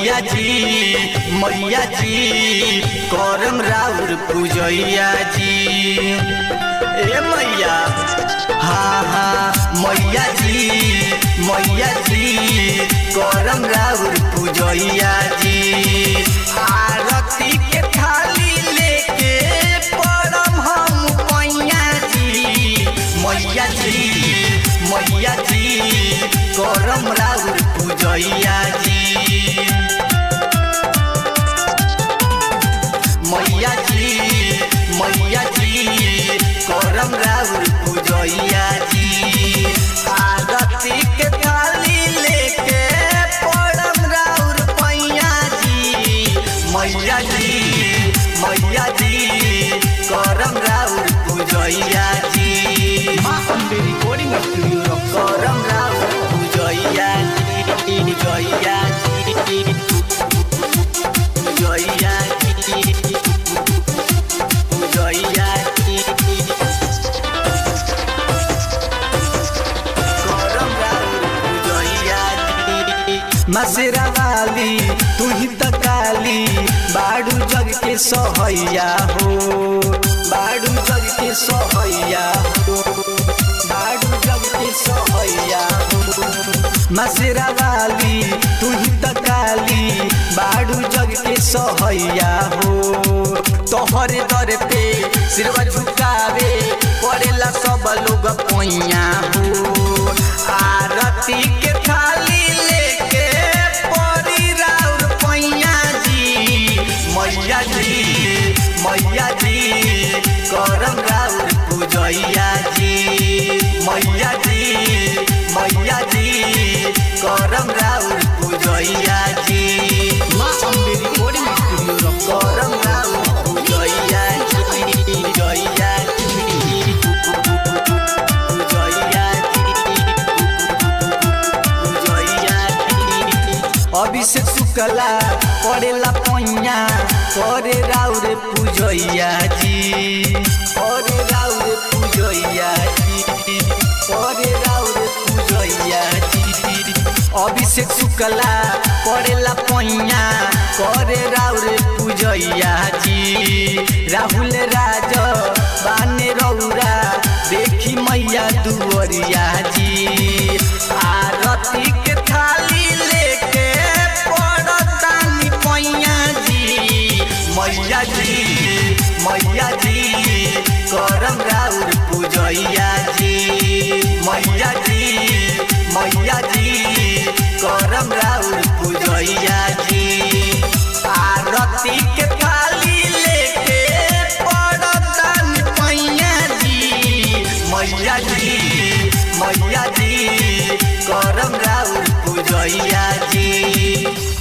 मैया जी मैया जी करम राउर पूजैया जी ए मैया हाँ हाँ मैया जी मैया जी करम राउर पूजैया जी आरती के थाली लेके परम हम पैया जी मैया जी मैया जी करम राउर पूजैया जी मैया जी मैया जी करम राउर पूजैया जी आरती के थाली लेके परम राउर पैया जी मैया जी मैया जी करम राउर पूजैया जी माँ अम्बे रिकॉर्डिंग स्टूडियो करम राउर पूजैया जी पूजैया जी पूजैया जी पूजैया जी करम राउर पूजैया जी मसेरा वाली तू ही त काली बाड़ू जग के सहैया हो बाड़ू जग के सहैया हो बाड़ू जग के सहैया हो मसेरा वाली तू ही त काली बाड़ू जग के सहैया हो तोहरे दर पे सिरवा झुकावे पड़ेला सब लोग पैया हो आरती के थाली लेके परी राउर पैया जी मैया जी मैया जी करम राउर पूजैया जी मैया जी मैया जी करम राउर पूजैया जी माँ अम्बे रिकॉर्डिंग स्टूडियो करम राउर पूजैया जी पूजैया जी पूजैया अभिषेक शुक्ला पड़ेला पैया करे राउर पूजैया जी करे राउर पूजैया जी करे राउर पूजैया जी अभिषेक शुक्ला पड़ेला पैया करे राउर पूजैया जी राहुल राज बाने रौरा देखी मैया दुवरिया जी आरती के थाली लेके पड़तानी पैया जी मैया जी मैया जी करम राउर पूजैया जी मैया जी मैया जी करम राउर पूजैया जी आरती के थाली लेके पड़तानी पैया जी मैया जी मैया जी करम राउर पूजैया जी